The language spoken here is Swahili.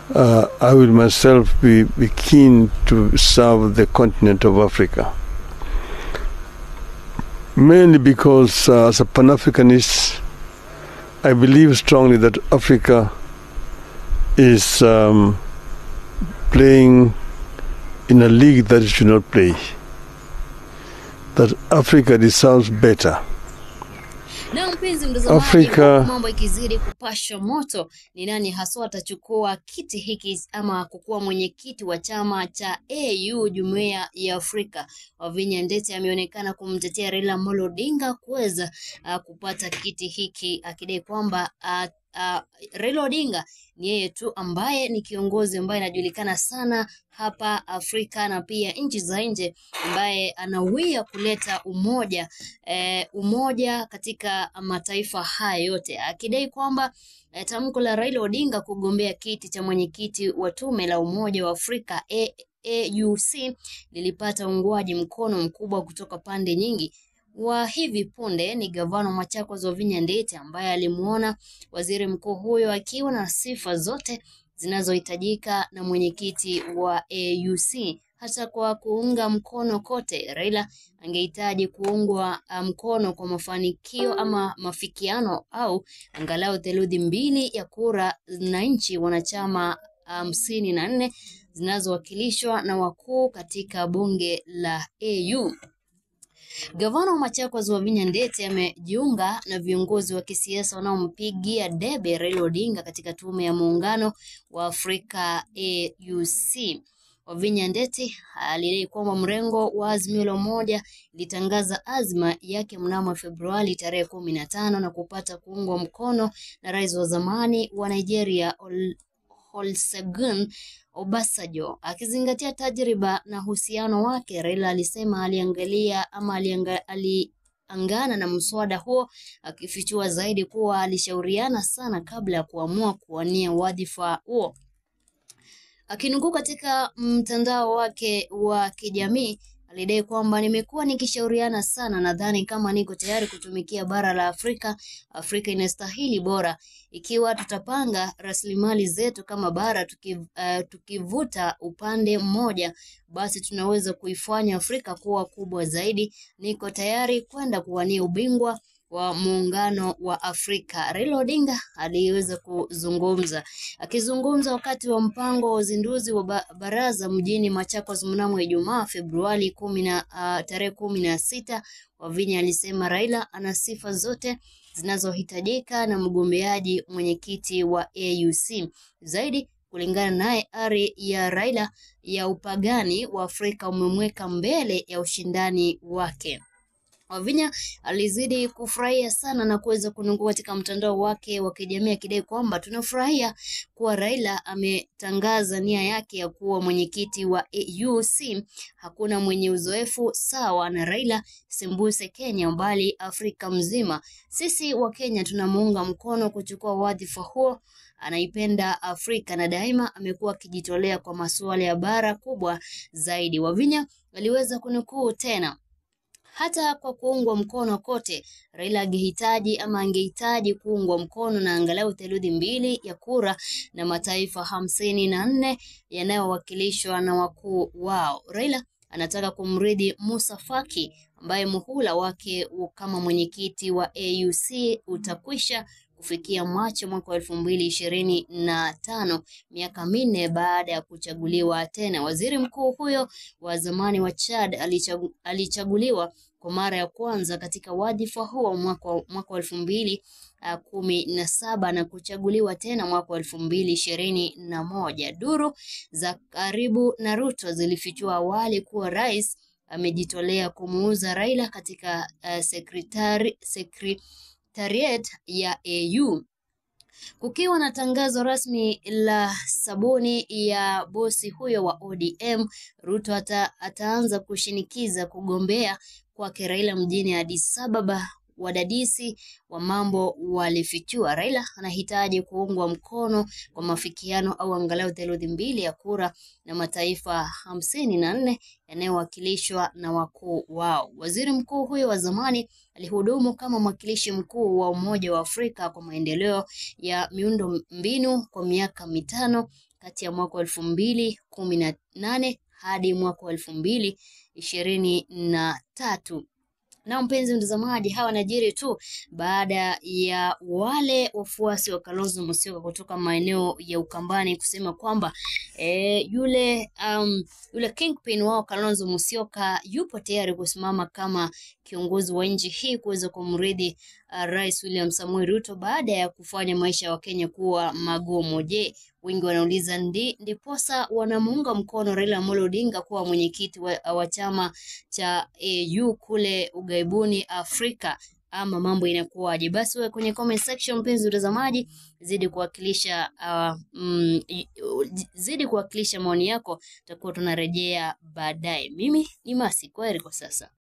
uh, I will myself be, be keen to serve the continent of Africa. Mainly because, uh, as a Pan Africanist, I believe strongly that Africa is um, playing in a league that it should not play. That Africa deserves better. Na mpenzi mtazamaji, Afrika- huku mambo ikizidi kupashwa moto, ni nani haswa atachukua kiti hiki ama kukuwa mwenyekiti wa chama cha AU Jumuiya ya Afrika? Wavinya Ndeti ameonekana kumtetea Raila Amolo Odinga kuweza uh, kupata kiti hiki akidai kwamba uh, uh, Raila Odinga ni yeye tu ambaye ni kiongozi ambaye anajulikana sana hapa Afrika na pia nchi za nje ambaye anawia kuleta umoja eh, umoja katika mataifa haya yote akidai kwamba eh, tamko la Raila Odinga kugombea kiti cha mwenyekiti wa tume la Umoja wa Afrika A AUC lilipata uungwaji mkono mkubwa kutoka pande nyingi. Wa hivi punde ni gavana wa Machakos Wavinya Ndeti ambaye alimuona waziri mkuu huyo akiwa na sifa zote zinazohitajika na mwenyekiti wa AUC. Hata kwa kuunga mkono kote, Raila angehitaji kuungwa uh, mkono kwa mafanikio ama mafikiano au angalau theluthi mbili ya kura na nchi wanachama hamsini na nne zinazowakilishwa na wakuu katika bunge la AU. Gavana wa Machakos Wavinya Ndeti amejiunga na viongozi wa kisiasa wanaompigia debe Raila Odinga katika tume ya muungano wa Afrika AUC. Wavinya Ndeti alidai kwamba mrengo wa Azimio la Umoja ilitangaza azma yake mnamo Februari tarehe kumi na tano na kupata kuungwa mkono na rais wa zamani wa Nigeria Ol Olusegun Obasanjo. Akizingatia tajriba na uhusiano wake, Raila alisema aliangalia ama alianga, aliangana na mswada huo, akifichua zaidi kuwa alishauriana sana kabla ya kuamua kuwania wadhifa huo. Akinukuu katika mtandao wake wa kijamii alidai kwamba nimekuwa nikishauriana sana, nadhani kama niko tayari kutumikia bara la Afrika. Afrika inastahili bora. Ikiwa tutapanga rasilimali zetu kama bara tukiv, uh, tukivuta upande mmoja, basi tunaweza kuifanya Afrika kuwa kubwa zaidi. Niko tayari kwenda kuwania ubingwa wa muungano wa Afrika. Raila Odinga aliweza kuzungumza. Akizungumza wakati wa mpango wa uzinduzi wa ba baraza mjini Machakos mnamo Ijumaa Februari kumi na uh, tarehe kumi na sita, Wavinya alisema Raila ana sifa zote zinazohitajika na mgombeaji mwenyekiti wa AUC. Zaidi kulingana naye, ari ya Raila ya upagani wa Afrika umemweka mbele ya ushindani wake. Wavinya alizidi kufurahia sana na kuweza kunukuu katika mtandao wake wa kijamii akidai kwamba tunafurahia kuwa Raila ametangaza nia yake ya kuwa mwenyekiti wa AUC. Hakuna mwenye uzoefu sawa na Raila sembuse Kenya, bali Afrika mzima. Sisi wa Kenya tunamuunga mkono kuchukua wadhifa huo. Anaipenda Afrika na daima amekuwa akijitolea kwa masuala ya bara kubwa zaidi. Wavinya aliweza kunukuu tena hata kwa kuungwa mkono kote, Raila angehitaji ama angehitaji kuungwa mkono na angalau theluthi mbili ya kura na mataifa hamsini na nne yanayowakilishwa na wakuu wao. Raila anataka kumrithi Musa Faki ambaye muhula wake kama mwenyekiti wa AUC utakwisha kufikia Machi mwaka wa elfu mbili ishirini na tano, miaka minne baada ya kuchaguliwa tena. Waziri mkuu huyo wa zamani wa Chad alichagu, alichaguliwa kwa mara ya kwanza katika wadhifa huo mwaka wa elfu mbili uh, kumi na saba na kuchaguliwa tena mwaka wa elfu mbili ishirini na moja. Duru za karibu na Ruto zilifichua awali kuwa rais amejitolea kumuuza Raila katika uh, sekretari, sekri, Secretariat ya AU. Kukiwa na tangazo rasmi la sabuni ya bosi huyo wa ODM, Ruto ata, ataanza kushinikiza kugombea kwake Raila mjini Addis Ababa. Wadadisi wa mambo walifichua Raila anahitaji kuungwa mkono kwa mafikiano au angalau theluthi mbili ya kura na mataifa hamsini na nne yanayowakilishwa na wakuu wao. Waziri mkuu huyo wa zamani alihudumu kama mwakilishi mkuu wa Umoja wa Afrika kwa maendeleo ya miundo mbinu kwa miaka mitano kati ya mwaka wa elfu mbili kumi na nane hadi mwaka wa elfu mbili ishirini na tatu. Na mpenzi mtazamaji, hawa wanajiri tu baada ya wale wafuasi wa Kalonzo Musyoka kutoka maeneo ya Ukambani kusema kwamba e, yule um, yule kingpin wao Kalonzo Musyoka yupo tayari kusimama kama kiongozi wa nchi hii kuweza kumrithi uh, Rais William Samoei Ruto baada ya kufanya maisha ya Wakenya kuwa magumu. Je, wengi wanauliza ndi, ndiposa wanamuunga mkono Raila Amolo Odinga kuwa mwenyekiti wa, wa chama cha AU kule ughaibuni Afrika ama mambo inakuwaje? Basi wewe kwenye comment section, mpenzi mtazamaji, zidi kuwakilisha uh, mm, zidi kuwakilisha maoni yako, tutakuwa tunarejea baadaye. Mimi ni Masi, kwaheri kwa sasa.